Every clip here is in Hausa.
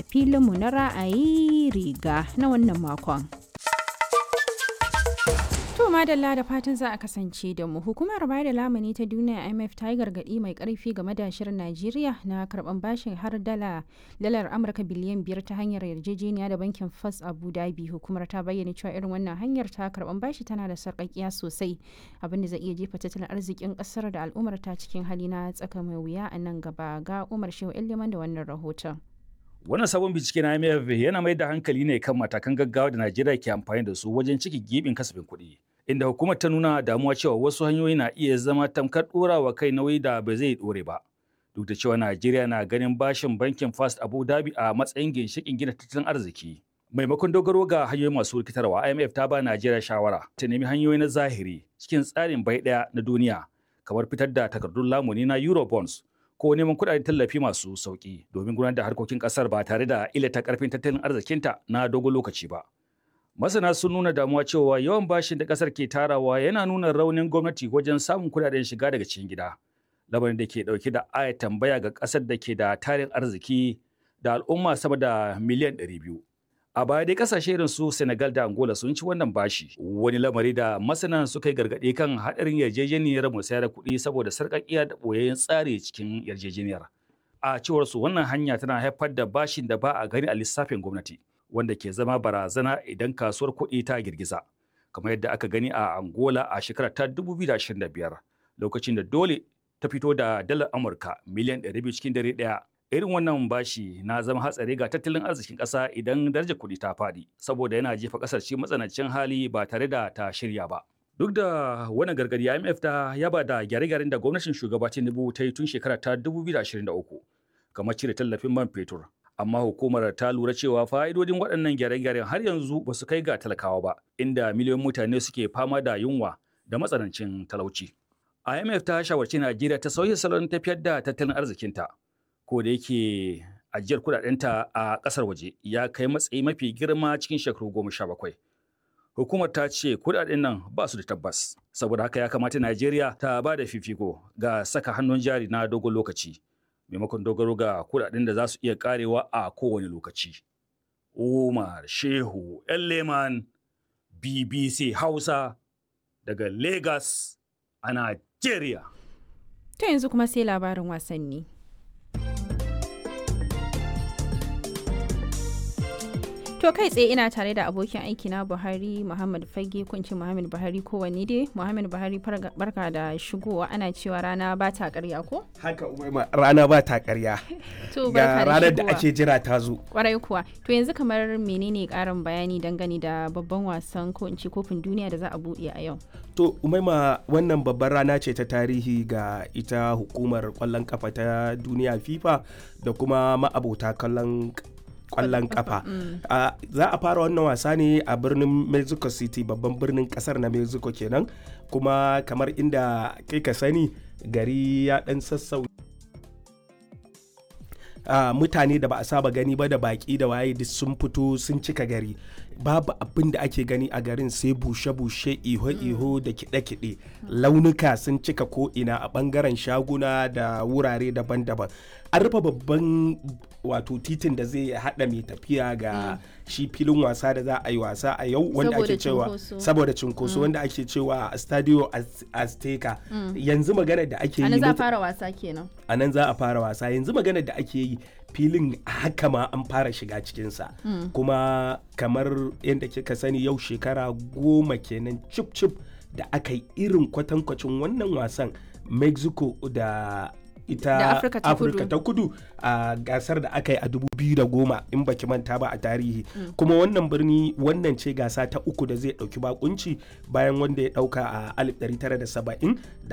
filinmu na ra'ayi riga na wannan makon. To madalla da fatan za a kasance da mu hukumar bayar da lamuni ta duniya IMF ta yi gargaɗi mai ƙarfi game da shirin Najeriya na karɓan bashin har dala dalar Amurka biliyan biyar ta hanyar yarjejeniya da bankin First Abu Dhabi hukumar ta bayyana cewa irin wannan hanyar ta karɓan bashi tana da sarƙaƙiya sosai abinda zai iya jefa tattalin arzikin ƙasar da al'ummar ta cikin hali na tsaka mai wuya a nan gaba ga Umar Shehu Iliman da wannan rahoton. Wannan sabon bincike na IMF yana mai da hankali ne kan matakan gaggawa da Najeriya ke amfani da su wajen ciki gibin kasafin kuɗi. Inda hukumar ta nuna damuwa cewa wasu hanyoyi na iya zama tamkar ɗorawa kai nauyi da ba zai ɗore ba. Duk da cewa Najeriya na ganin bashin bankin First Abu Dhabi a matsayin ginshiƙin gina tattalin arziki. Maimakon dogaro ga hanyoyi masu rikitarwa, IMF ta ba Najeriya shawara ta nemi hanyoyi na zahiri cikin tsarin bai ɗaya na duniya, kamar fitar da takardun lamuni na Eurobonds ko neman kuɗaɗen tallafi masu sauƙi domin gudanar da harkokin ƙasar ba tare da illata ƙarfin tattalin arzikinta na dogon lokaci ba. Masana sun nuna damuwa cewa yawan bashin da ƙasar ke tarawa yana nuna raunin gwamnati wajen samun kuɗaɗen shiga daga cikin gida. Lamarin da ke ɗauke da aya tambaya ga ƙasar da ke da tarin arziki da al'umma sama da miliyan 200. A baya dai ƙasashe irin su Senegal da Angola sun ci wannan bashi. Wani lamari da masana suka yi gargaɗi kan haɗarin yarjejeniyar musayar kuɗi saboda sarƙaƙiya da ɓoyayyen tsari cikin yarjejeniyar. A cewar su wannan hanya tana haifar da bashin da ba a gani a lissafin gwamnati. wanda ke zama barazana idan kasuwar kuɗi ta girgiza kamar yadda aka gani a Angola a shekarar ta 2025 lokacin da dole ta fito da dalar Amurka miliyan 200 cikin dare ɗaya. Irin wannan bashi na zama hatsari ga tattalin arzikin ƙasa idan darajar kuɗi ta faɗi saboda yana jefa ƙasar cikin matsanancin hali ba tare da ta shirya ba. Duk da wannan gargadi IMF ta yaba da gyare-gyaren da gwamnatin shugaba Tinubu ta yi tun shekarar ta 2023 kamar cire tallafin man fetur amma hukumar ta lura cewa fa'idodin waɗannan gyare-gyaren har yanzu ba su kai ga talakawa ba inda miliyoyin mutane suke fama da yunwa da matsanancin talauci. IMF ta shawarci Najeriya ta sauya salon tafiyar da tattalin arzikinta ko da yake ajiyar kudadenta a ƙasar waje ya kai matsayi mafi girma cikin shekaru goma sha bakwai. Hukumar ta ce kudaden nan ba su da tabbas saboda haka ya kamata Najeriya ta ba da fifiko ga saka hannun jari na dogon lokaci. maimakon dogaro ga kudaden da za su iya karewa a kowane lokaci. Umar Shehu Leman BBC Hausa daga Lagos a Najeriya. To yanzu kuma sai labarin wasanni. To kai tsaye ina tare da abokin aiki na Buhari Muhammad Fage kunci Muhammad Buhari kowanne dai Muhammad Buhari barka da shigowa ana cewa rana ba ta karya ko? Haka umaima rana ba ta karya. To Ga ranar da ake jira ta zo. Kwarai kuwa. To yanzu kamar menene karin bayani dangane da babban wasan ko in ce kofin duniya da za a buɗe a yau? To umaima wannan babbar rana ce ta tarihi ga ita hukumar kwallon kafa ta duniya FIFA da kuma ma'abota kallon kwallon kafa za a fara wannan wasa ne a birnin mexico city babban birnin kasar na mexico kenan kuma kamar inda kai ka sani gari ya dan sassau Uh, mutane da ba a saba gani ba da baki da waye duk sun fito sun cika gari babu abin da ake gani a garin sai bushe-bushe iho-iho da kiɗe-kiɗe launuka sun cika ko'ina a ɓangaren shaguna da wurare daban-daban an rufe babban wato titin da zai haɗa mai tafiya ga shi filin wasa da za a yi wasa a yau wanda ake cewa saboda cinkoso wanda ake cewa stadio azteca yanzu magana da ake yi za a fara wasa kenan a nan za a fara wasa yanzu magana da ake yi filin haka ma an fara shiga cikinsa kuma kamar yadda kika sani yau shekara goma kenan cip cip da aka yi irin kwatankwacin wannan wasan mexico da ita Afirka ta kudu a gasar da aka yi a 2010 in baki manta ba a tarihi kuma wannan birni wannan ce gasa ta uku da zai dauki bakunci bayan wanda ya dauka a 1970 da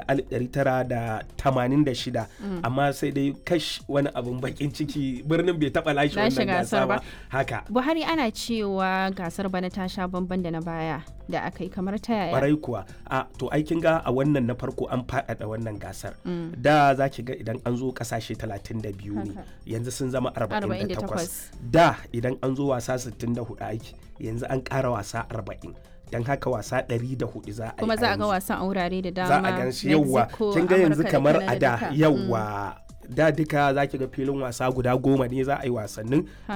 1986 amma sai dai kash wani abin bakin ciki birnin bai taba lashe wannan gasa ba haka buhari ana cewa gasar bana ta sha bamban da na baya da aka yi kamar ta yaya kwarai kuwa a to aikin ga a wannan na farko an faɗaɗa wannan gasar da za ki ga idan an zo kasashe 32 ne yanzu sun zama 48 da idan an zo wasa 64 aiki yanzu an ƙara wasa 40 don haka wasa 104 za a yi kuma za a ga wasan a wurare da dama za a gan shi yauwa kin ga yanzu kamar a da yauwa da duka za ki ga filin wasa guda goma ne za a yi wasannin